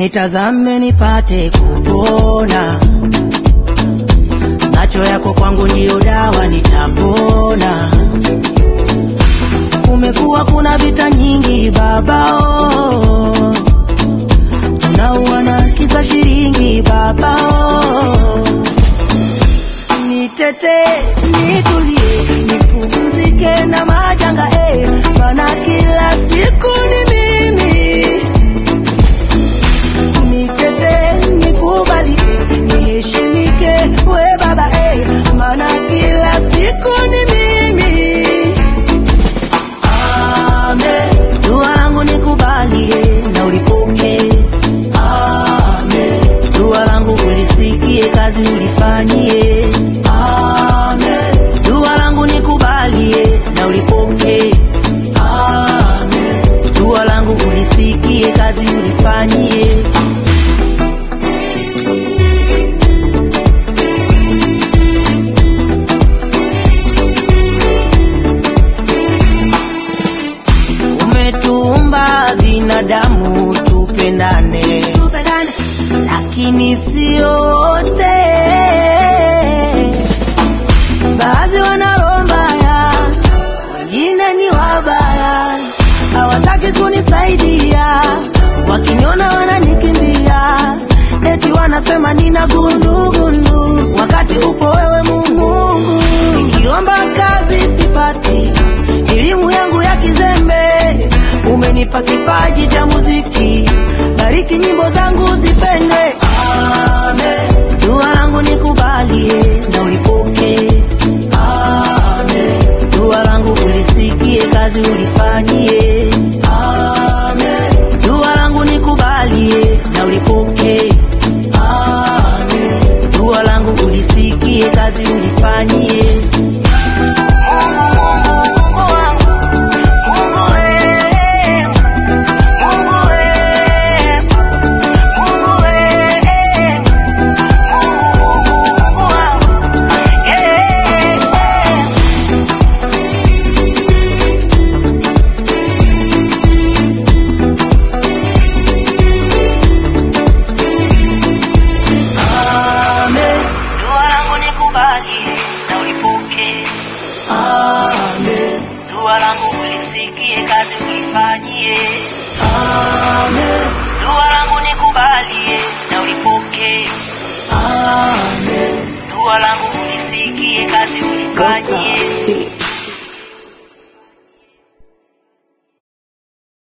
nitazame nipate kupona. Macho yako kwangu ndiyo dawa, nitapona. Kumekuwa kuna vita nyingi baba, oh. tunauana kisa shilingi baba, oh. Nitete, nitulie, nipumzike na majanga eh, maana kila siku ni mimi. Nitete, nikubali, niheshimike, we baba eh, maana kila siku ni mimi. Amen. Dua langu nikubalie na ulipokee. Amen. Dua langu ulisikie, kazi ulifanyie. Amen. Dua langu nikubalie na ulipokee. Amen. Dua langu ulisikie, kazi ulifanyie. Umetuumba binadamu tupendane, lakini sio wote. Baadhi wana roho mbaya, wengine ni wabaya, hawataki kunisaidia, wakiniona wananikimbia, eti wanasema nina gundugundu, wakati upo wewe Mungu. Nikiomba kazi sipati, elimu yangu ya kizembe, umenipa kipaji cha muziki, bariki nyimbo zangu zipendwe. Amen. Dua langu nikubalie na ulipokee. Amen. Dua langu ulisikie, kazi ulifanyie. Amen. Dua langu nikubalie na ulipokee. Amen. Dua langu ulisikie, kazi ulifanyie. Amen. Dua langu nikubalie na ulipokee. Amen. Dua langu ulisikie, kazi ulifanyie. Amen. Dua langu nikubalie na ulipokee. Amen. Dua langu ulisikie, kazi ulifanyie.